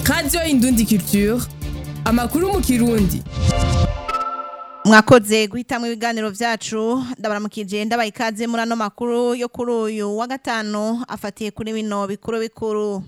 radiyo indundi culture amakuru mu kirundi mwakoze guhitamwo ibiganiro vyacu ndabaramukije ndabaha ikaze muri ano makuru yo kuri uyu wa gatanu afatiye kuri bino bikuru bikuru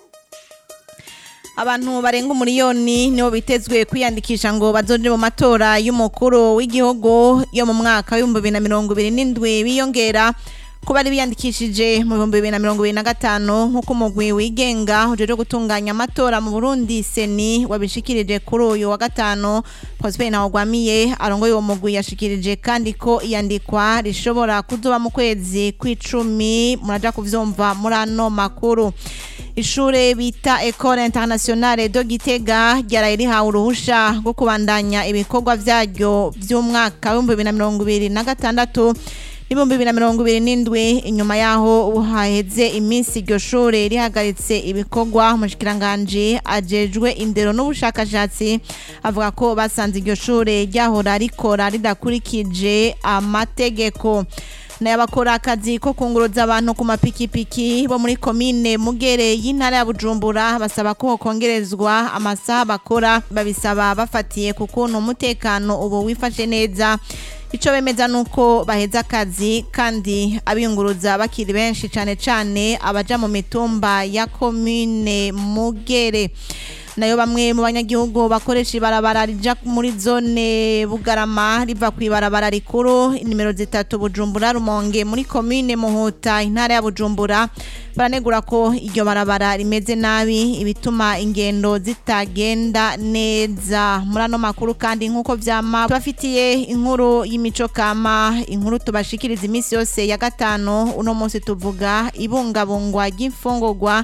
abantu barenga umuriyoni nibo bitezwe kwiyandikisha ngo bazoje mu matora y'umukuru w'igihugu yo mu mwaka w'ibihumbi bibiri na mirongo ibiri n'indwi biyongera ko bari biyandikishije mu bihumbi bibiri na mirongo ibiri na gatanu nk'uko umugwi wigenga ujejwe gutunganya amatora mu burundi seni wabishikirije kuri uyu wa gatanu prosper ntawugwamiye arongoye uwo mugwi yashikirije kandi ko iyandikwa rishobora kuzoba mu kwezi kw'icumi muraja kuvyumva muri ano makuru ishure bita Ecole Internationale de Gitega ryaraye rihawe uruhusha rwo kubandanya ibikorwa vyaryo vy'umwaka w'ibihumbi bibiri na mirongo ibiri na gatandatu n'ibihumbi bibiri na mirongo ibiri n'indwi inyuma yaho haheze iminsi iryo shure rihagaritse ibikorwa umushikiranganji ajejwe indero n'ubushakashatsi avuga ko basanze iryo shure ryahora rikora ridakurikije amategeko n'abakora akazi ko kunguruza abantu ku mapikipiki bo muri komine mugere y'intara ya bujumbura basaba ko hokongerezwa amasaha bakora babisaba bafatiye ku kuntu umutekano ubu wifashe neza ico bemeza nuko baheza akazi kandi abiyunguruza bakiri benshi cane cane abaja mu mitumba ya komine mugere nayo bamwe mu banyagihugu bakoresha ibarabara rija muri zone bugarama riva ku ibarabara rikuru nimero zitatu bujumbura rumonge muri komine muhuta intara ya bujumbura baranegura ko iryo barabara rimeze nabi ibituma ingendo zitagenda neza muri ano makuru kandi nk'uko vyama tubafitiye inkuru y'imico kama inkuru tubashikiriza iminsi yose ya gatanu uno munsi tuvuga ibungabungwa ry'imfungurwa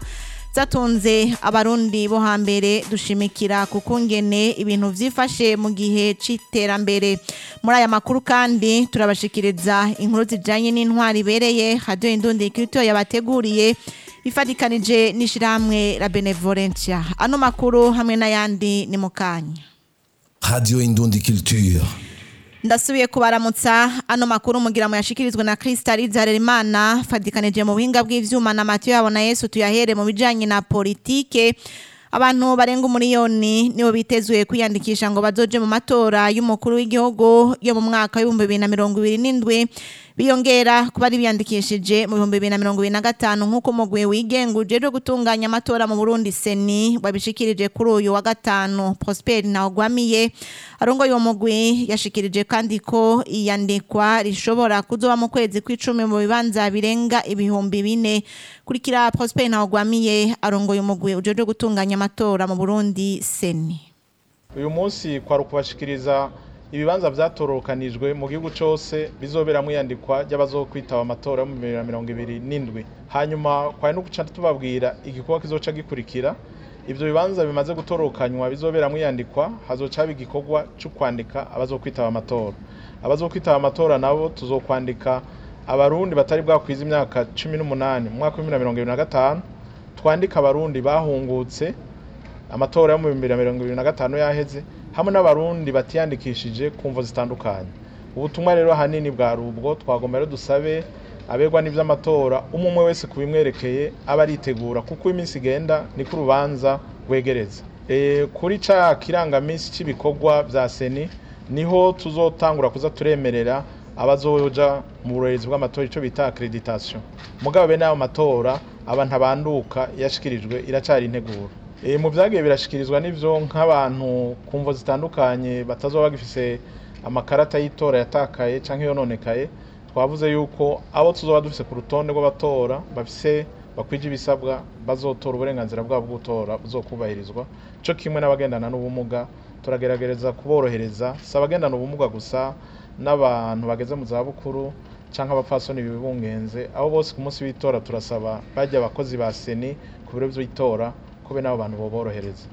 zatunze abarundi bo hambere dushimikira kukungene ibintu vyifashe mu gihe c'iterambere muri aya makuru kandi turabashikiriza inkuru zijanye n'intwari ibereye radio indundi kirito yabateguriye ifatikanije n'ishirahamwe la benevolencia ano makuru hamwe n'ayandi ni mukanya Radio Indundi Culture. ndasubiye kubaramutsa ano makuru mugira mu yashikirizwa na Crystal Zarerimana fadikanije mu buhinga bw'ivyuma na Mathieu yabona Yesu tuyahere mu bijanye na politike abantu barenga umuriyoni nibo bitezwe kwiyandikisha ngo bazoje mu matora y'umukuru w'igihugu yo mu mwaka w'ibihumbi bibiri na mirongo ibiri n'indwi biyongera kuba ari biyandikishije mu bihumbi bibiri na mirongo ibiri na gatanu nk'uko umugwi wigenga ujejwe gutunganya amatora mu burundi seni wabishikirije kuri uyu wa gatanu prosper ntawugwamiye arongoye uwo mugwi yashikirije kandi ko iyandikwa rishobora kuzoba mu kwezi kw'icumi mu bibanza birenga ibihumbi bine kurikira prosper ntawugwamiye arongoye umugwi ujejwe gutunganya amatora mu burundi seni uyu munsi kwari ukubashikiriza ibibanza vyatorokanijwe mu gihugu cose bizoberamwo iyandikwa ry'abazokwitaba amatora yo mu bibiri na mirongo ibiri n'indwi hanyuma kwari no guca tubabwira igikorwa kizoca gikurikira ivyo bibanza bimaze gutorokanywa bizoberamwo iyandikwa hazoca haba igikorwa co kwandika abazokwitaba amatora abazokwitaba amatora nabo tuzokwandika abarundi batari bwakwiza imyaka cumi n'umunani mu mwaka w'ibihumbi na mirongo ibiri na gatanu twandika abarundi bahungutse amatora yo mu bihumbi bibiri na mirongo ibiri na gatanu yaheze hamwe n'abarundi batiyandikishije ku mvo zitandukanye ubutumwa rero ahanini bwari ubwo twagomba rero dusabe aberwa n'ivy'amatora umwe umwe wese ku bimwerekeye aba aritegura kuko iminsi igenda niko urubanza rwegereza e, kuri ca kirangamisi c'ibikorwa vya seni niho tuzotangura kuza turemerera abazoja mu burorezi bw'amatora ico bita accreditation mugabo bene ayo matora aba ntabanduka yashikirijwe iracari integuro e, mu vyagiye birashikirizwa n'ivyo nk'abantu ku mvo zitandukanye batazoba bagifise amakarata y'itora yatakaye canke yononekaye twavuze yuko abo tuzoba dufise ku rutonde rw'abatora bafise bakwije ibisabwa bazotora uburenganzira bwabo bwo gutora buzokubahirizwa co kimwe n'abagendana n'ubumuga turagerageza kuborohereza si abagendana ubumuga gusa n'abantu bageze mu zabukuru canke abapfasoni bibungenze abo bose ku munsi w'itora turasaba bajya abakozi ba seni ku biro vy'itora kube n'abo bantu boborohereza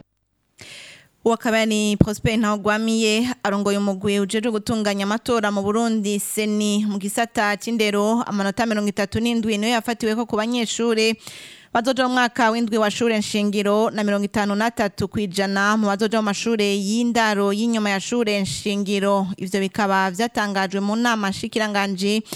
uwo akaba ni prosper ntawugwamiye arongoye umugwi ujejwe gutunganya amatora mu burundi seni mu gisata c'indero amanota mirongo itatu n'indwi niyo yafatiweko ku banyeshure bazoja mu mwaka w'indwi wa shure nshingiro na mirongo itanu n'atatu kw'ijana mu bazoja mu mashure y'indaro y'inyuma ya shure nshingiro ivyo bikaba vyatangajwe mu nama nshikiranganji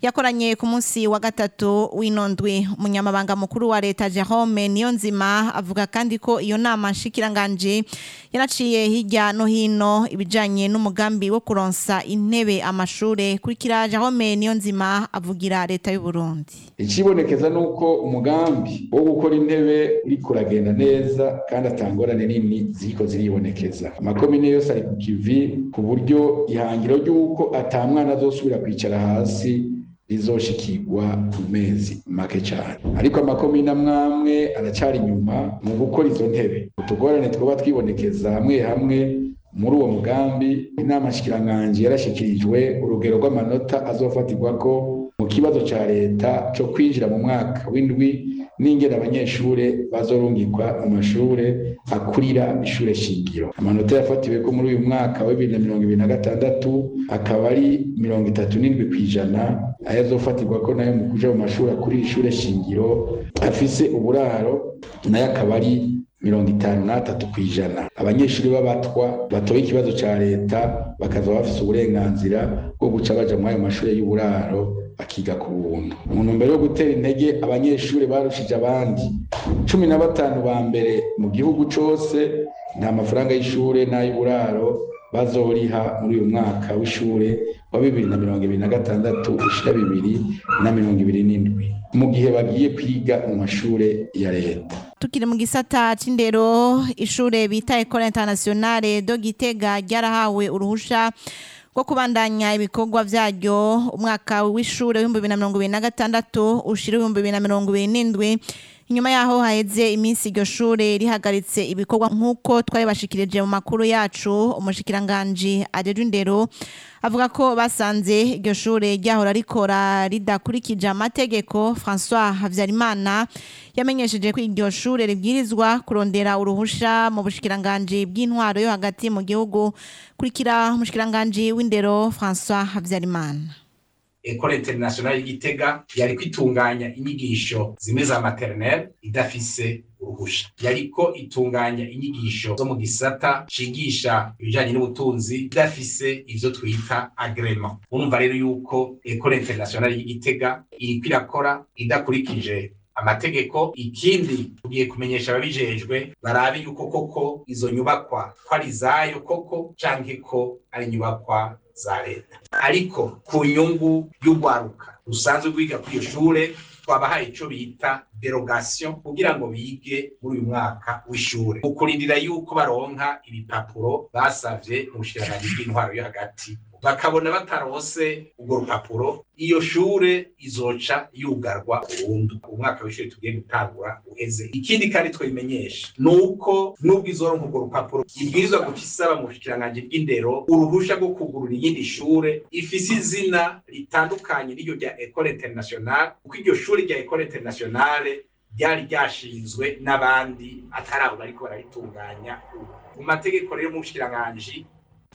yakoranye ku munsi wa gatatu w'inondwi umunyamabanga mukuru wa leta Jerome Niyonzima avuga kandi ko iyo nama nshikiranganje yanaciye hirya no hino ibijanye n'umugambi wo kuronsa intebe amashure kurikira Jerome Niyonzima avugira leta y'u Burundi ikibonekeza nuko umugambi wo gukora intebe uriko uragenda neza kandi atangorane nini ziriko ziribonekeza amakomine yose ari ku kivi ku buryo ihangiro ry'uko ata mwana azosubira kwicara hasi rizoshikirwa mu mezi make cyane ariko amakomine amwamwe aracari inyuma mu gukora izo ntebe utugorane twoba twibonekeza hamwe hamwe muri uwo mugambi inama nshikiranganji yarashikirijwe urugero rw'amanota azofatirwako mu kibazo ca leta co kwinjira mu mwaka w'indwi n'ingene abanyeshure bazorungikwa mu mashure akurira ishure shingiro amanota yafatiwe ko muri uyu mwaka wa bibiri na mirongo ibiri na gatandatu akaba ari mirongo itatu n'indwi kw'ijana ayo azofatirwa ko nayo mu kuja mu mashuri akurira ishure shingiro afise uburaro nayo akaba ari mirongo itanu n'atatu kw'ijana abanyeshuri b'abatwa batoye ikibazo ca leta bakaza bafise uburenganzira bwo guca baja muri ayo mashure y'uburaro bakiga ku buntu mu ntumbero yo gutera intege abanyeshuri barushije abandi cumi na batanu ba mbere mu gihugu cose nta mafaranga y'ishure n'ay'uburaro bazoriha muri uyu mwaka w'ishure wa bibiri na mirongo ibiri na gatandatu ushira bibiri na mirongo ibiri n'indwi mu gihe bagiye kwiga mu mashure ya leta tukiri mu gisata c'indero ishure bita Ecole Internationale do Gitega ryarahawe uruhusha rwo kubandanya ibikorwa vyaryo umwaka w'ishure w'ibihumbi bibiri na mirongo ibiri na gatandatu ushira ibihumbi bibiri na mirongo ibiri n'indwi inyuma yaho haheze iminsi iryo shure rihagaritse ibikorwa nk'uko twabibashikirije mu makuru yacu umushikiranganji ajejwe indero avuga ko basanze iryo shure ryahora rikora ridakurikije amategeko François Havyarimana yamenyesheje ko iryo shure ribwirizwa kurondera uruhusha mu bushikiranganji bw'intwaro yo hagati mu gihugu kurikira umushikiranganji w'indero François Havyarimana Ecole Internationale y'Igitega yari kwitunganya inyigisho zimwe za maternelle idafise uruhusha yariko itunganya inyigisho zo mu gisata cigisha ibijanye n'ubutunzi idafise ivyo twita agrement urumva rero yuko Ecole Internationale y'Igitega iriko irakora idakurikije amategeko ikindi tugiye kumenyesha ababijejwe barabe yuko koko izo nyubakwa ko ari izayo koko canke ko ari inyubakwa za leta ariko ku nyungu y'urwaruka rusanzwe rwiga kuri iyo shure twabahaye ico bita derogation kugira ngo bige muri uyu mwaka w'ishure mu kurindira yuko baronka ibipapuro basavye mu bushikiranganji bw'intwaro yo hagati bakabona batarose urwo rupapuro iyo shure izoca yugarwa burundu umwaka w'ishure tugiye gutangura uheze ikindi kandi twabimenyesha ni uko nubwo izoronka urwo rupapuro ibwirizwa guca isaba mu bushikiranganji bw'indero uruhusha rwo kugurura iyindi shure ifise izina ritandukanye n'iryo rya ecole internationale kuko iryo shure rya ecole internationale ryari ryashinzwe n'abandi atari abo bariko bararitunganya mu mategeko rero mu bushikiranganji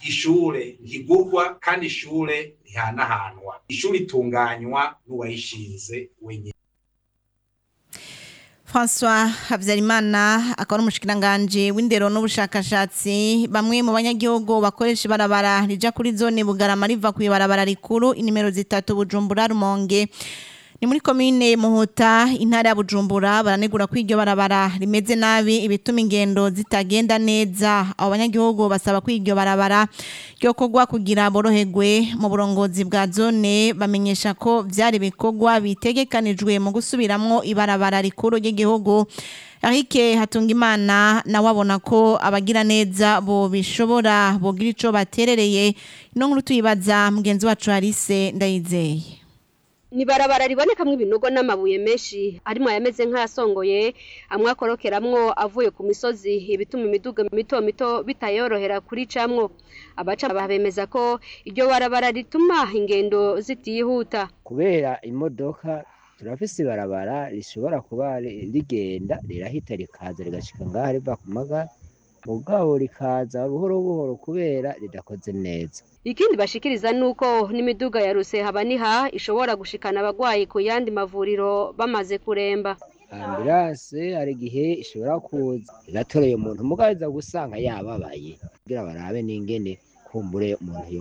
ishure ntigurwa kandi ishure ntihanahanwa ishure itunganywa n'uwayishinze wenyine François Habyarimana akaba ari umushikiranganji w'indero n'ubushakashatsi bamwe mu banyagihugu bakoresha ibarabara rija kuri zone Bugarama riva ku ibarabara rikuru inimero zitatu Bujumbura Rumonge ni muri komine Muhuta intara ya Bujumbura baranegura ko iryo barabara rimeze nabi ibituma ingendo zitagenda neza abo banyagihugu basaba ko iryo barabara ryo kogwa kugira boroherwe mu burongozi bwa zone bamenyesha ko vyari bikorwa bitegekanijwe mu gusubiramwo ibarabara rikuru ry'igihugu Eric Hatungimana nawe abona ko abagira neza bo bishobora bogira ico baterereye ino nkuru tuyibaza mugenzi wacu Alice Ndayizeye ni barabara ribonekamwo ibinogo n'amabuye menshi arimo ayameze nk'ayasongoye amwe akorokeramwo avuye ku misozi ibituma imiduga mito mito bitayorohera kuri camwo abaca bemeza ko iryo barabara rituma ingendo zitihuta kubera imodoka turafise ibarabara rishobora kuba rigenda rirahita rikaza rigashika ngaha riva ku magara mugabo rikaza buhoro buhoro kubera ridakoze neza ikindi bashikiriza nuko n'imiduga ya rusehabaniha ishobora gushikana abagwayi ku yandi mavuriro bamaze kuremba ambulance hari igihe ishobora kuza igatoreye umuntu mugabo iza gusanga yababaye kugira barabe n'ingene kumbure umuntu yoba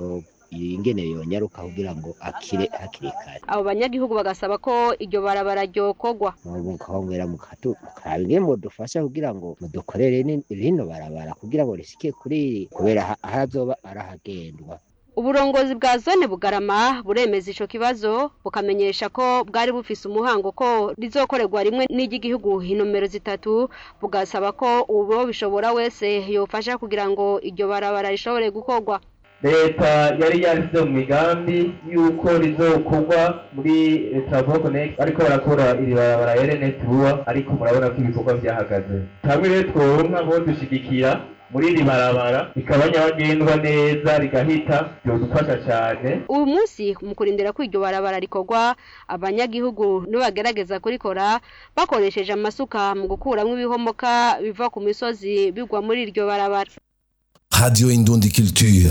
ingene yonyaruka kugira ngo akire hakiri kare abo banyagihugu bagasaba ko iryo barabara ryokorwa mukongera mukaraba ingene mudufasha kugira ngo mudukorere ni- rino barabara kugira ngo rishike kuri iri kubera ha- ahazoba arahagendwa uburongozi bwa zone bugarama buremeza ico kibazo bukamenyesha ko bwari bufise umuhango ko rizokorerwa rimwe n'iry'igihugu inomero zitatu bugasaba ko uwo bishobora wese yofasha kugira ngo iryo barabara rishobore gukorwa leta yari yashyize mu migambi y'uko rizokorwa muri travaux connect ariko barakora iri barabara rns vuba ariko murabona ko ibikorwa byahagaze hamwe rero tworonka bo dushigikira muri iri barabara rikaba nyabagendwa neza rigahita byodufasha cyane uyu munsi mu kurindira ko iryo barabara rikorwa abanyagihugu nibagerageza kurikora bakoresheje amasuka mu gukuramwo ibihomoka biva ku misozi bigwa muri iryo barabara Radio Indundi Culture.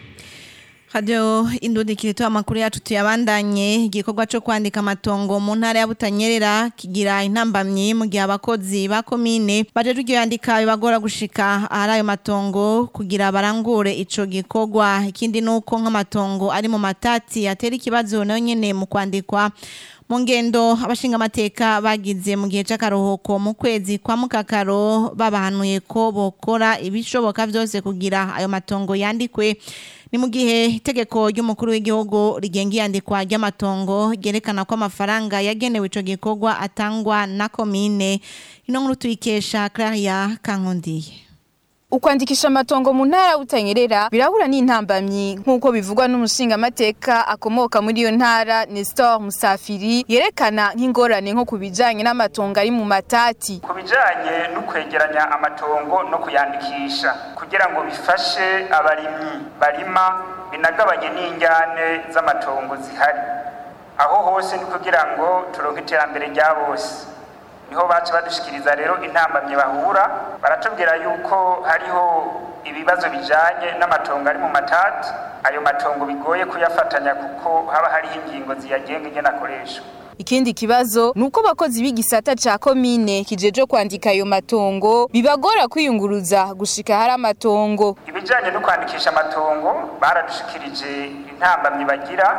Radio Indundi kirito amakuru yacu tuyabandanye igikorwa cyo kwandika amatongo mu ntara ya Butanyerera kigira intambamyi mu gihe abakozi ba komine baje ryo yandika bibagora gushika ahari ayo matongo kugira barangure ico gikorwa ikindi nuko nk'amatongo ari mu matati atera ikibazo nayo nyene mu kwandikwa mu ngendo abashinga amateka bagize mu gihe c'akaruhuko mu kwezi kwa mukakaro babahanuye ko bokora ibishoboka vyose kugira ayo matongo yandikwe ni mu gihe itegeko ry'umukuru w'igihugu rigenga iyandikwa ry'amatongo ryerekana ko amafaranga yagenewe ico gikorwa atangwa na komine ino nkuru tuyikesha Claria Kankundiye Ukwandikisha amatongo mu ntara ya Butanyerera birahura n'intambamyi nk'uko bivugwa n'umushingamateka akomoka muri iyo ntara Nestor Musafiri yerekana nk'ingorane nko kubijanye n'amatongo ari mu matati. ku bijyanye no kwegeranya amatongo no kuyandikisha kugira ngo bifashe abarimyi barima binagabanye n'injyane z'amatongo zihari aho hose ni kugira ngo turonke iterambere rya bose niho baca badushikiriza rero intambamye bahura baratubwira yuko hariho ibibazo bijanye n'amatongo ari mu matati ayo matongo bigoye kuyafatanya kuko haba hariho ingingo ziyagenga ingene akoreshwa Ikindi kibazo nuko abakozi b'igisata ca komine kijeje kwandika ayo matongo bibagora kwiyunguruza gushika hari amatongo. ibijyanye no kwandikisha amatongo baradushikirije intambamyi bagira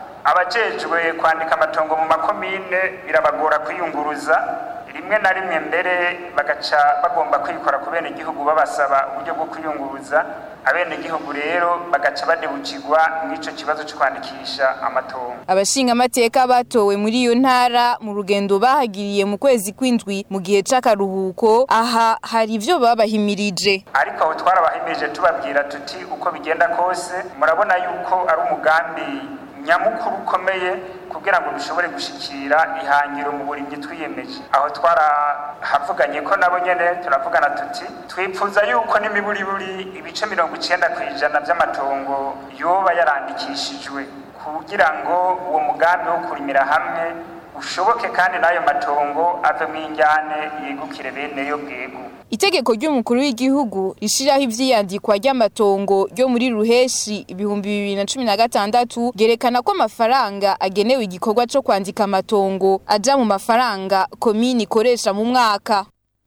abajejwe kwandika amatongo mu makomine birabagora kwiyunguruza rimwe na rimwe mbere bagaca bagomba kwikora ku benegihugu babasaba uburyo bwo kwiyunguruza abenegihugu rero bagaca badebukirwa n'icyo kibazo cyo kwandikisha amatongo Abashinga amateka batowe muri iyo ntara mu rugendo bahagiriye mu kwezi kw'indwi mu gihe c'akaruhuko aha hari ivyo babahimirije. ariko aho twarabahimirije tubabwira tuti uko bigenda kose murabona yuko ari umugambi nyamukuru ukomeye kugira ngo dushobore gushikira ihangiro mu burimyi twiyemeje aho twarahavuganye ko nabo nyene turavugana tuti twipfuza yuko n'imiburiburi ibice mirongo icenda ku ijana vy'amatongo yoba yarandikishijwe kugira ngo uwo mugambi wo kurimira hamwe ushoboke kandi n'ayo matongo avemwo injyane yegukire bene yo bwegu Itegeko ry'umukuru w'igihugu rishiraho ivyiyandikwa ry'amatongo ryo muri ruheshi ibihumbi bibiri na cumi na gatandatu ryerekana ko amafaranga agenewe igikorwa co kwandika amatongo aja mu mafaranga komini ikoresha mu mwaka.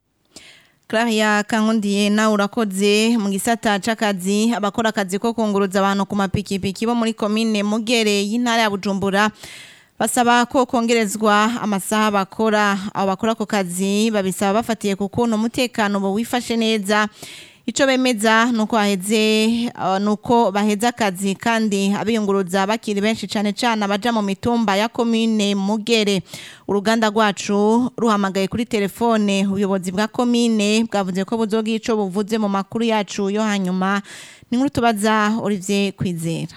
Claria Kankundiye nawe urakoze mu gisata c'akazi abakora akazi ko kunguruza abantu ku mapikipiki bo muri komine Mugere y'intara ya Bujumbura basaba ko kongerezwa amasaha bakora abo bakora ako kazi babisaba bafatiye ku kuntu umutekano bo wifashe neza ico bemeza nuko haheze uh, nuko baheza akazi kandi abiyunguruza bakiri benshi cane cane abaja mu mitumba ya komine Mugere uruganda rwacu ruhamagaye kuri telefone ubuyobozi bwa komine bwavuze ko buzogira ico buvuze mu makuru yacu yo hanyuma ni nkuru tubaza Olivier Kwizera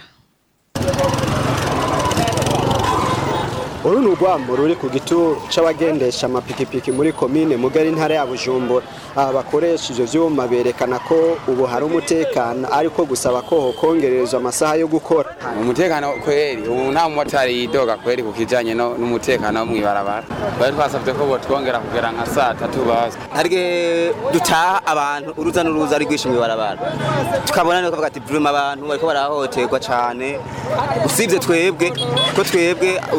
uru ni urwambo ruri ku gituro c'abagendesha amapikipiki muri komine mugari ntara ya bujumbura aba bakoresha ivyo vyuma berekana ko ubu hari umutekano ariko gusaba ko hokongererezwa amasaha yo gukora umutekano kweri ubu nta mumotari yidoga kweri ku kijanye no- n'umutekano wo mw'ibarabara bari twasavye ko botwongera kugera nka saa tatu baza harige dutaha abantu uruza n'uruza ari rwinshi mw'ibarabara tukabona niko bavuga ati vrema abantu bariko barahohoterwa cane usibye twebwe ko twebwe ururonko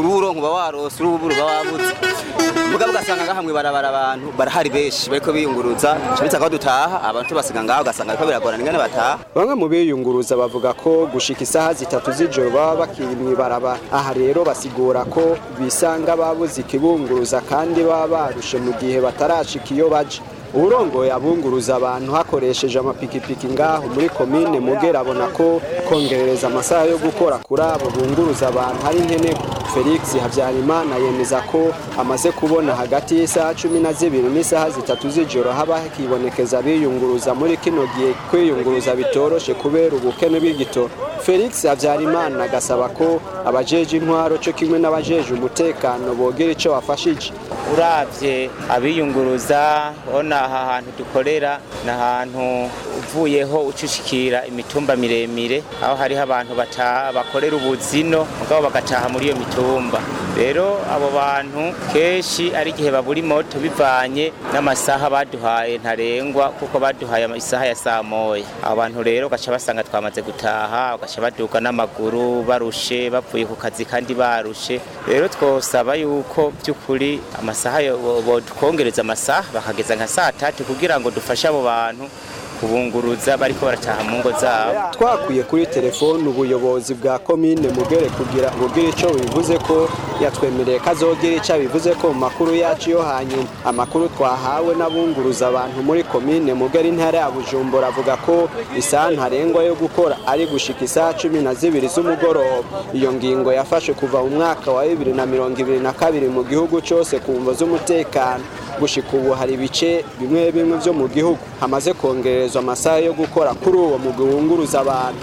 uba warose urubu ruba wabuze mugabo ugasanga ngaha mw'ibarabara abantu barahari benshi bariko biyunguruza cibitse ko dutaha abantu basiga ngaho ugasanga bariko biragorana ingene bataha bamwe mu biyunguruza bavuga ko gushika isaha zitatu z'ijoro baba bakiri mw'ibarabara aha rero basigura ko bisanga babuze ikibunguruza kandi baba barushe mu gihe batarashika iyo baje uburongoye abunguruza abantu hakoresheje amapikipiki ngaho muri komine mugera abona ko kongerereza amasaha yo gukora kuri abo bunguruza abantu hari nkeneko felix habyarimana yemeza ko amaze kubona hagati y'isaha cumi na zibiri n'isaha zitatu z'ijoro haba hakibonekeza biyunguruza muri kino gihe kwiyunguruza bitoroshe kubera ubukene bw'igitoro felix habyarimana agasaba ko abajeje intwaro cyo kimwe n'abajeje umutekano bogira icyo bafashije uravye abiyunguruza ona aha hantu dukorera ni ahantu uvuyeho ucushikira imitumba miremire aho hariho abantu bataha bakorera ubuzino mugabo bagataha muri iyo mitumba rero abo bantu kenshi ari igihe babura imoto bivanye n'amasaha baduhaye ntarengwa kuko baduhaye isaha ya saa moya abo bantu rero ugaca basanga twamaze gutaha ugaca baduga n'amaguru barushe bavuye ku kazi kandi barushe rero twosaba yuko by'ukuri amasaha bodukongereza amasaha bakageza nka saa tatu kugira ngo dufashe abo bantu kubunguruza bariko barataha mu ngo zabo twakwiye kuri telefone ubuyobozi bwa komine mugere kugira bugire ico bivuze ko yatwemereye ko azogira ico bivuze ko mu makuru yacu yo hanyuma amakuru twahawe n'abunguruza abantu muri komine mugere intara ya bujumbura avuga ko isaha ntarengwa yo gukora ari gushika isaha cumi na zibiri z'umugoroba iyo ngingo yafashe kuva mu mwaka wa bibiri na mirongo ibiri na kabiri mu gihugu cose ku mvo z'umutekano gushika ubu hari ibice bimwe bimwe vyo mu gihugu hamaze kongerezwa amasaha yo gukora kuri uwo mugwi wunguruza abantu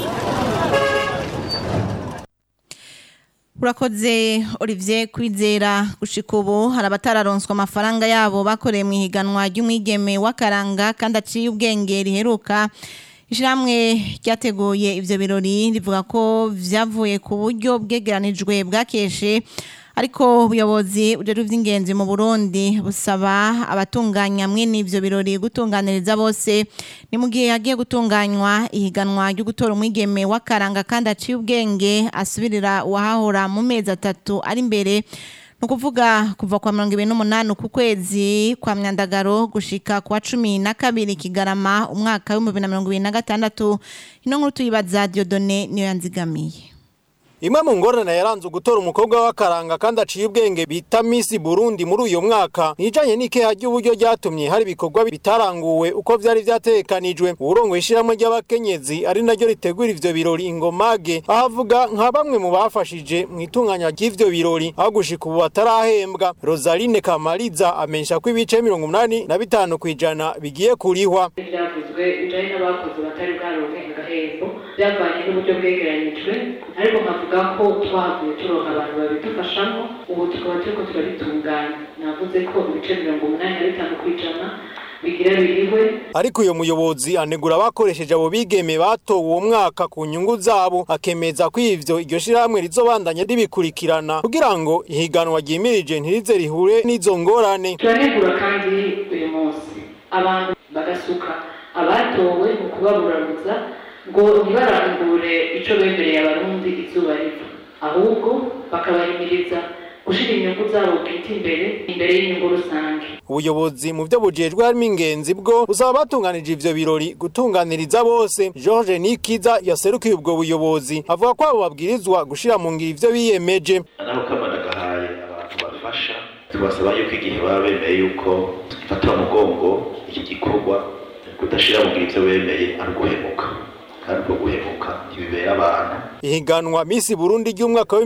urakoze olivier kwizera gushika ubu hari abatararonswa amafaranga yabo bakoreye mu ihiganwa ry'umwigeme w'akaranga kandi aciye ubwenge riheruka ishyirahamwe ryateguye ibyo birori rivuga ko byavuye ku buryo bwegeranijwe bwakeshe ariko ubuyobozi bujejwe iby'ingenzi mu burundi busaba abatunganya mwene ivyo birori gutunganiriza bose ni mu gihe hagiye gutunganywa ihiganwa ryo gutora umwigeme w'akaranga kandi aciye ubwenge asubirira uwahahora mu mezi atatu ari imbere ni ukuvuga kuva kwa mirongo ibiri n'umunani ku kwezi kwa myandagaro gushika kwa cumi na kabiri kigarama umwaka w'ibihumbi bibiri na mirongo ibiri na gatandatu ino nkuru tuyibaza diodone niyo yanzigamiye imwe mu ngorane yaranze gutora umukobwa w'akaranga kandi aciye ubwenge bita Miss Burundi muri uyu mwaka nijanye n'ikeha ry'uburyo ryatumye hari ibikorwa bitaranguwe uko vyari vyatekanijwe uburongo ishiramwe ry'abakenyezi ari naryo ritegura ivyo birori ingomage ahavuga nka bamwe mu bafashije mu itunganya ry'ivyo birori aho gushika ubu batarahembwa Rosaline Kamariza amenyesha ko ibice mirongo umunani na bitanu kw'ijana bigiye kurihwa byavuzwe bijanye n'abakozi batari bwaronke agahembo byavanye n'uburyo bwegeranyijwe ariko nkavuga ko twavuye turonka abantu babidufashamo ubu tukaba turiko turabitunganya navuze ko ibice mirongo umunani na bitanu kw'ijana bigira birihwe ariko uyo muyobozi anegura abakoresheje abo bigeme batowe uwo mwaka ku nyungu zabo akemeza ko ivyo iryo shirahamwe rizobandanya ribikurikirana kugira ngo ihiganwa ryimirije ntirize rihure n'izo ngorane turanegura kandi uyu munsi abantu bagasuka abatowe mu kubaburaruza ngo ntibarangure ico bemereye abarundi izuba riva ahubwo bakabahimiriza gushira inyungu zabo bwite imbere imbere y'inyungu rusange ubuyobozi mu byo bujejwe harimo ingenzi bwo busaba batunganije ivyo birori gutunganiriza bose George Nikiza yaserukiye ubwo buyobozi avuga ko abo babwirizwa gushira mu ngiro ivyo biyemeje naho kamana gahaye abantu bafasha tubasaba yuko igihe baba bemeye yuko fata umugongo iki gikorwa kudashira mu ngiro ivyo bemeye ari uguhemuka kandi ubwo guhemuka ntibibera abantu ihiganwa Miss Burundi ry'umwaka wa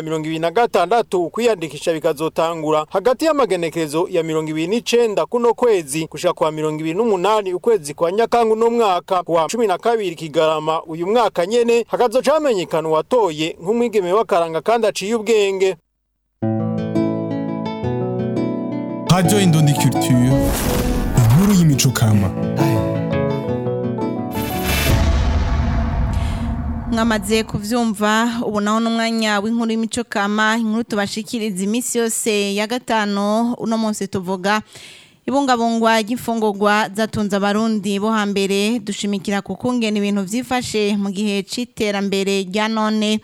2026 kwiyandikisha bikazotangura hagati y'amagenekerezo ya 29 kuno kwezi gushika kwa 28 ukwezi kwa Nyakangu no mwaka wa 12 kigarama uyu mwaka nyene hakazoca hamenyekana watoye nk'umwigeme w'akaranga kandi aciye ubwenge Radio Indundi Culture inkuru y'imico kama mwamaze kuvyumva ubu naho n'umwanya w'inkuru y'imico kama inkuru tubashikiriza iminsi yose ya gatanu uno munsi tuvuga ibungabungwa ry'imfungurwa zatunze abarundi bo hambere dushimikira ku kungena ibintu vyifashe mu gihe c'iterambere rya none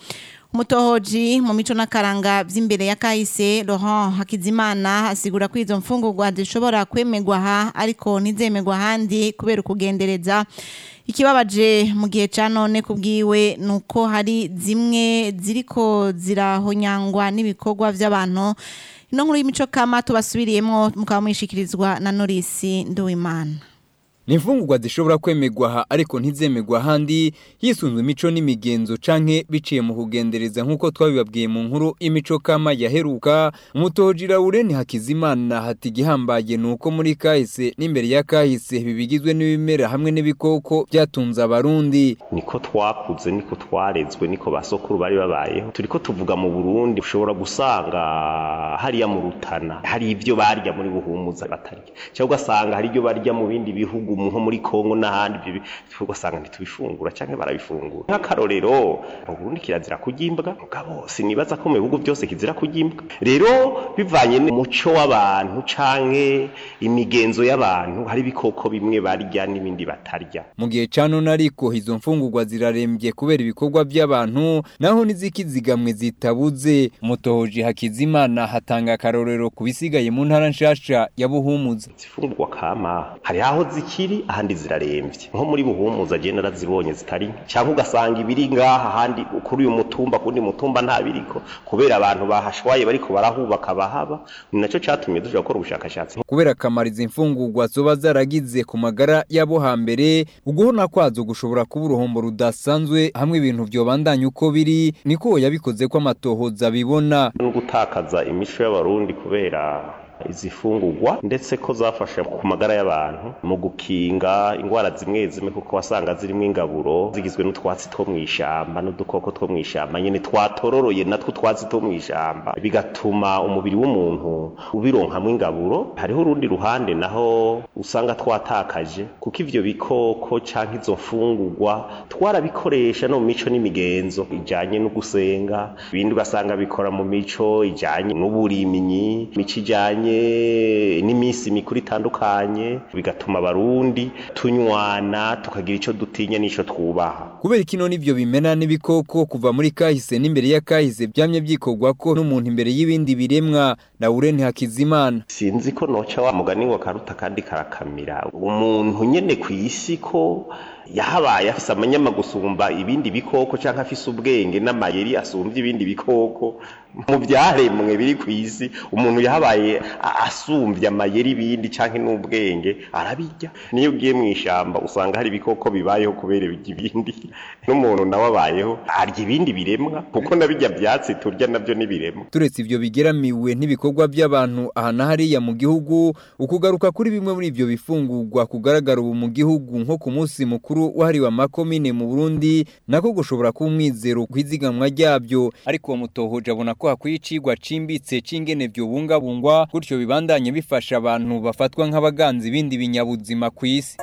umutohoji mu mico n'akaranga by'imbere ya kahise Laurent Hakizimana asigura ko izo mfungurwa zishobora kwemegwa aha ariko ntizemegwa ahandi kubera ukugendereza ikibabaje mu gihe cya none kubwiwe ni uko hari zimwe ziriko zirahonyangwa n'ibikorwa by'abantu ino nkuru y'imico kama tubasubiriyemo mukaba mwishikirizwa na Norisi Nduwimana ni imfungurwa zishobora kwemegwa aha ariko ntizemegwa ahandi hisunzwe imico n'imigenzo canke biciye mu kugendereza nk'uko twabibabwiye mu nkuru imico kama yaheruka umutoji Laurent Hakizimana hati igihambaye ni uko muri kahise n'imbere ya kahise bibigizwe n'ibimera hamwe n'ibikoko byatunze abarundi niko twakuze niko twarezwe niko basokuru bari babayeho turiko tuvuga mu Burundi ushobora gusanga hariya mu Rutana hari ibyo barya muri buhumuza batarya cyangwa ugasanga hari ibyo barya mu bindi bihugu nko muri Kongo n'ahandi ibyo ugasanga ntitubifungura cyangwa barabifungura nk'akarorero mu Burundi kirazira kugimbwa mugabo sinibaza ko mu bihugu byose kizira kugimbwa rero bivanye n'umuco w'abantu canke imigenzo y'abantu hari ibikoko bimwe barya n'ibindi batarya mu gihe ca none ariko izo mfungurwa zirarembye kubera ibikorwa by'abantu naho n'izikizigamwe zitabuze umutohoji Hakizimana hatanga akarorero ku bisigaye mu ntara nshasha ya Buhumuza zifungurwa kama hari aho zikiri ahandi zirarembye nko muri buhumuza agenda arazibonye zitari cyangwa ugasanga ibiri ngaha ahandi kuri uyu mutumba kundi mutumba nta biriko kubera abantu bahashwaye bariko barahubaka bahaba ni nacyo catumye duja gukora ubushakashatsi kubera akamaro izi mfungurwa zoba zaragize ku magara y'abo hambere uguhona kwazo gushobora kuba uruhombo rudasanzwe hamwe ibintu vyobandanya uko biri niko yabikoze ko amatohoza bibona no gutakaza imico y'abarundi kubera izi fungurwa ndetse ko zafasha ku magara y'abantu mu gukinga indwara zimwe zimwe kuko wasanga zirimo ingaburo zigizwe n'utwatsi two mu ishyamba n'udukoko two mu ishyamba nyine twatororoye natwo utwatsi two mu ishyamba bigatuma umubiri w'umuntu ubironkamo ingaburo hariho urundi ruhande naho usanga twatakaje kuko ivyo bikoko canke izo mfungurwa twarabikoresha no mu mico n'imigenzo ijanye no gusenga ibindi ugasanga bikora mu mico ijanye n'uburimyi mico ijanye n'iminsi mikuru itandukanye bigatuma abarundi tunywana tukagira ico dutinya n'ico twubaha kubera kino n'ivyo bimena n'ibikoko kuva muri kahise n'imbere ya kahise byamye byikorwa ko n'umuntu imbere y'ibindi biremwa Laurent Hakizimana sinzi ko noca wa mugani ngo karuta kandi karakamira umuntu nyene ku isi ko yahabaye afise amanyama gusumba ibindi bikoko canke afise ubwenge n'amayeri asumbye ibindi bikoko mu byaremwe biri ku isi umuntu yahabaye asumbye amayeri ibindi canke n'ubwenge arabijya niyo ugiye mu ishamba usanga hari ibikoko bibayeho kubera ibindi n'umuntu nawe abayeho arya ibindi biremwa kuko nabijya byatsi turya nabyo n'ibiremwa turetse ivyo bigeramiwe n'ibikorwa by'abantu aha na hariya mu gihugu ukugaruka kuri bimwe muri ivyo bifungurwa kugaragara ubu mu gihugu nko ku munsi mukuru wahariwe amakomine mu Burundi nako gushobora kuba umwizero kwizigamwa ryabyo ariko uwo mutohoje abona ko hakwiye icigwa cimbitse c'ingene vyobungabungwa gutyo bibandanye bifasha abantu bafatwa nk'abaganzi ibindi binyabuzima ku isi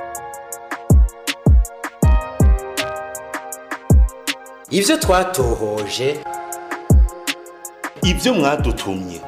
ivyo twatohoje ivyo mwadutumye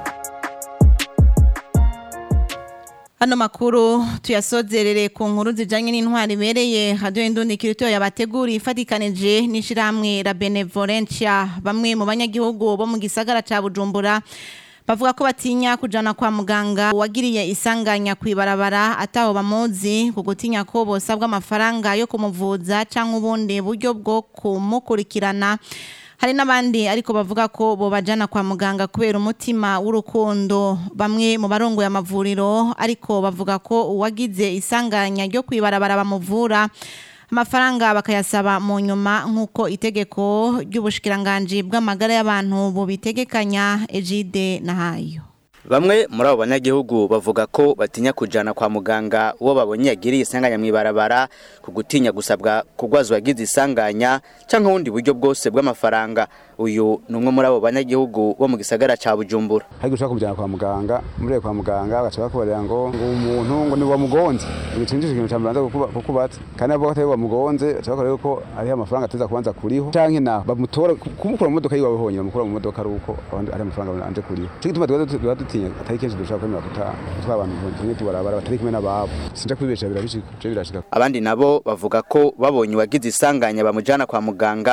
Hano makuru tuyasozerere ku nkuru zijanye n'intwari ibereye radio indundi kirito yabateguri ifatikanije n'ishiramwe la Benevolencia bamwe mu banyagihugu bo mu gisagara ca Bujumbura bavuga ko batinya kujana kwa muganga wagiriye isanganya kwibarabara ataho bamuzi ku gutinya ko bosabwa amafaranga yo kumuvuza canke ubundi buryo bwo kumukurikirana hari n'abandi ariko bavuga ko bobajana kwa muganga kubera umutima w'urukundo bamwe mu barongoye amavuriro ariko bavuga ko uwagize isanganya ryo kwibarabara bamuvura amafaranga bakayasaba mu nyuma nk'uko itegeko ry'ubushikiranganji bw'amagara y'abantu bubitegekanya ejide nahayo Bamwe muri abo banyagihugu bavuga ko batinya kujana kwa muganga uwo babonye yagiriye isanganya mw'ibarabara ku gutinya gusabwa kugwazwa yagize isanganya canke ubundi buryo bwose bw'amafaranga uyu ni umwe muri abo banyagihugu bo mu gisagara ca Bujumbura hari gushaka kumujyana kwa muganga muri kwa muganga bagaca bakubarira ngo ngo umuntu ngo ni wamugonze ibicinjije ikintu cyambanza kukubatsa kandi abo batari wamugonze baca bakorera ko ari amafaranga ateza kubanza kuriho canke na bamutora kumukura mu modoka yiwe honyine bamukura mu modoka ari uko ari amafaranga anje kuriho cyo gituma tuba dutinya atari kenshi dushaka kwemera gutaha gutwara abantu tumwe tubarabara batari kumwe n'ababo sinja kwibesha birabishika birashika abandi nabo bavuga ko babonye uwagize isanganya bamujana kwa muganga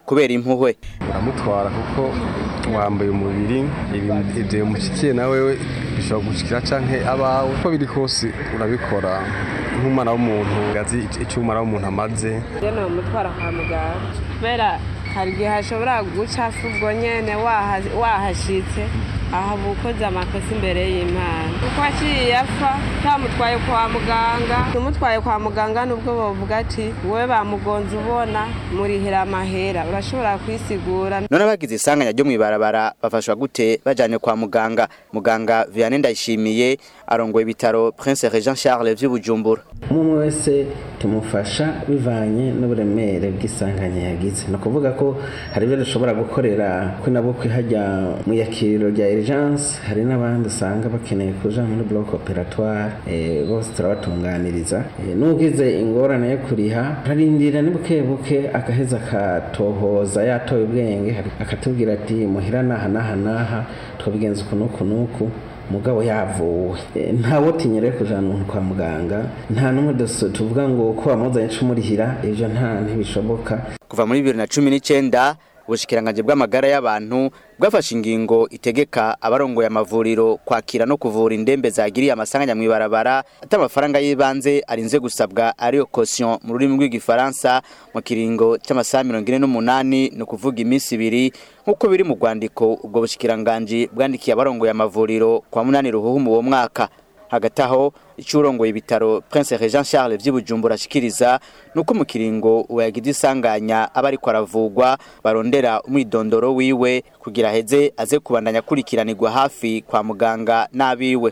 kubera impuhwe uramutwara kuko wambaye umubiri ibintu ibyo bimushyikiye nawe bishobora gushikira canke abawe uko biri kose urabikora nk'umwana w'umuntu azi icyo umwana w'umuntu amaze rero ni umutwara kwa muganga kubera hari igihe hashobora guca ubwo nyene wahashitse aha ukoze amakosa imbere y'imana kuko aciye apfa utamutwaye kwa muganga umutwaye kwa muganga nubwo bavuga ati wowe bamugonze ubona murihira amahera urashobora kwisigura none abagize isanganya ryo mw'ibarabara bafashwa gute bajanye kwa muganga muganga Vianney Ndayishimiye arongoye ibitaro Prince Regent Charles vy'Ubujumbura umwe wese tumufasha bivanye n'uburemere bw'isanganya yagize ni ukuvuga ko hari ibyo dushobora gukorera kuri nabo kwihajya mu yakiriro rya urgence hari n'abandi usanga bakeneye kuja muri bloc operatoire bose turabatunganiriza n'ugize ingorane yo kuriha arindira ni buke buke agaheza akatohoza yatoye ubwenge akatubwira ati muhira naha naha naha twabigenza uku n'uku n'uku mugabo yavuwe ntawe utinyere kujana umuntu kwa muganga nta n'umwe tuvuga ngo ko wamuzanye cumurihira ivyo nta ntibishoboka kuva muri bibiri na cumi n'icenda ubushikiranganje bw'amagara y'abantu bwafashe ingingo itegeka abarongoye amavuriro kwakira no kuvura indembe zagiriye amasanganya mw'ibarabara ati amafaranga y'ibanze arinze gusabwa ariyo caution mu rurimi rw'igifaransa mu kiringo cy'amasaha mirongo ine n'umunani ni ukuvuga iminsi ibiri nk'uko biri mu rwandiko ubwo bushikiranganje bwandikiye abarongoye amavuriro kwa munani ruhuhu uwo mwaka hagati aho icurongoye ibitaro Prince Regent Charles vy'Ubujumbura ashikiriza nuko mu kiringo uyagize isanganya aba ariko aravugwa barondera umwidondoro wiwe kugira heze aze kubandanya kurikiranirwa hafi kwa muganga n'abiwe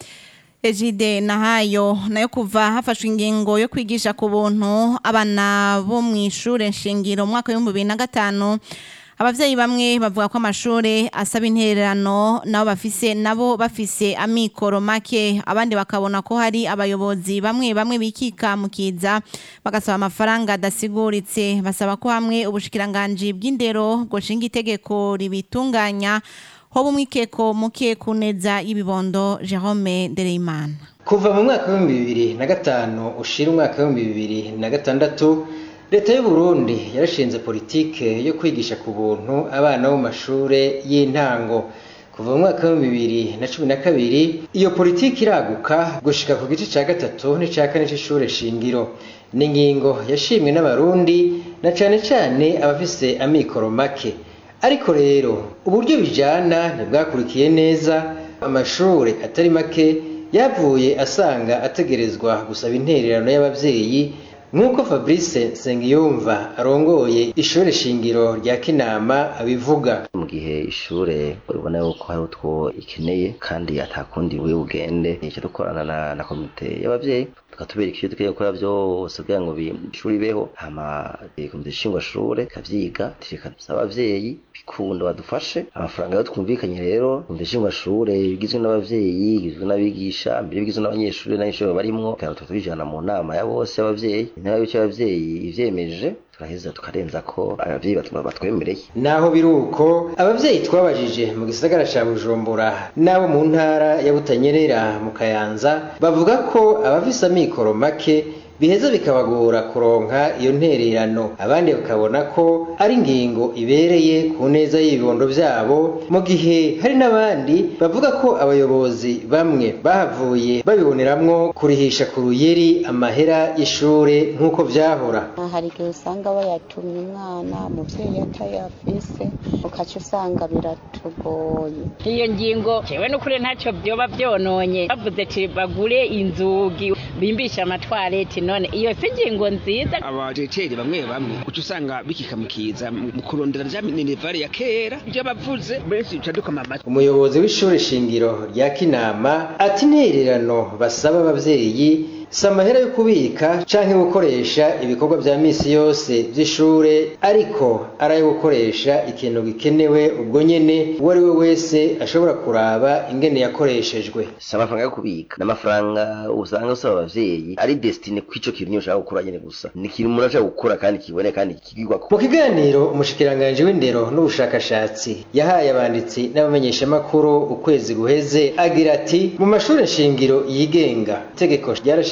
Ejide nahayo nayo kuva hafashwe ingingo yo kwigisha ku buntu abana bo mu ishure nshingiro mu mwaka w'ibihumbi bibiri na gatanu abavyeyi bamwe bavuga ko amashure asaba intererano nabo bafise nabo bafise amikoro make abandi bakabona ko hari abayobozi bamwe bamwe bikika mukiza bagasaba amafaranga adasiguritse basaba ko hamwe ubushikiranganje bw'indero goshinga itegeko ribitunganya hoba umwikeko muke kuneza y'ibibondo Jerome Ndereyimana kuva mu mwaka w'ibihumbi bibiri na gatanu ushira umwaka w'ibihumbi bibiri na gatandatu leta y'u Burundi yarashinze politike yo kwigisha ku buntu abana bo mu mashure y'intango kuva mu mwaka w'ibihumbi bibiri na cumi na kabiri iyo politike iraguka gushika ku gice ca gatatu n'ica kane c'ishure shingiro ni ingingo yashimwe n'abarundi na cane cane abafise amikoro make ariko rero uburyo bijana ntibwakurikiye neza amashure atari make yavuye asanga ategerezwa gusaba intererano y'abavyeyi nk'uko fabrice nsengiyumva arongoye ishure shingiro rya kinama abivuga mu gihe ishure ubona yuko hari utwo ikeneye kandi atakundi we ugende icyo dukorana na, na komite y'abavyeyi tukatubereka ivyo dukeneye gukora vyose kugira ngo ishuri ibeho hama komite nshingwashure ikavyiga tireka dusaba abavyeyi bikunda badufashe amafaranga yo twumvikanye rero komite nshingwashure igizwe n'abavyeyi igizwe n'abigisha mbere bigizwe n'abanyeshuri n'abanyeshuri barimwo kandi tukatubijana mu nama ya bose y'abavyeyi intara y'uko abavyeyi ivyemeje turaheza tukarenza ko abavyeyi batwemereye naho biri uko abavyeyi twabajije mu gisagara ca bujumbura n'abo mu ntara ya butanyerera mu kayanza bavuga ko abafise amikoro make biheza bikabagora kuronka iyo ntererano abandi bakabona ko ari ingingo ibereye ku neza y'ibibondo vyabo mu gihe hari n'abandi bavuga ko abayobozi bamwe bahavuye babiboneramwo kurihisha ku ruyeri amahera y'ishure nk'uko vyahora hari igihe usanga bayatumye umwana umuvyeyi atayafise ukaca usanga biratugoye iyo ngingo jewe n'ukuri ntacyo vyoba vyononye bavuze ati bagure inzugi bimbisha amatwareti none iyo si ingingo nziza abajeteri bamwe bamwe uca usanga bikikamukiza mu kurondera rya minerivare ya kera ibyo bavuze benshi uca dukama amatwi umuyobozi w'ishure shingiro rya kinama ati intererano basaba abavyeyi si amahera yo kubika canke gukoresha ibikorwa vya misi yose vy'ishure ariko ari ayo gukoresha ikintu gikenewe ubwo nyene uwo ari we wese ashobora kuraba ingene yakoreshejwe si amafaranga yo kubika ni amafaranga usanga usaba abavyeyi ari destine kw'ico kintu niyo ushaka gukora nyene gusa ni ikintu umuntu ashaka gukora kandi kiboneka kandi kigirwako mu kiganiro umushikiranganji w'indero n'ubushakashatsi yahaye abanditsi n'abamenyeshamakuru ukwezi guheze agira ati mu mashure shingiro yigenga itegeko ryarashika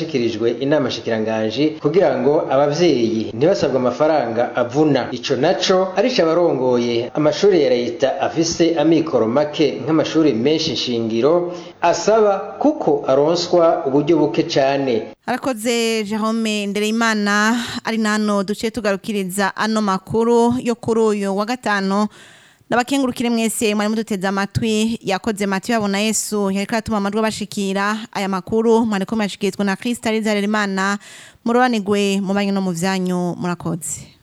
carashikirijwe inama shikiranganji kugira ngo abavyeyi ntibasabwe amafaranga avuna ico naco arico abarongoye amashuri ya leta afise amikoro make nk'amashuri menshi nshingiro asaba kuko aronswa uburyo buke cane arakoze Jerome Ndereyimana ari nano duce tugarukiriza ano makuru yo kuri uyu wa gatanu Nabakengurukire mwese mwari muduteze amatwi yakoze Matiyo yabona Yesu yariko atuma amajwi bashikira aya makuru mwari ko mwashikirizwa na Kristo Arizaremana murobanigwe mu banyu no mu vyanyu murakoze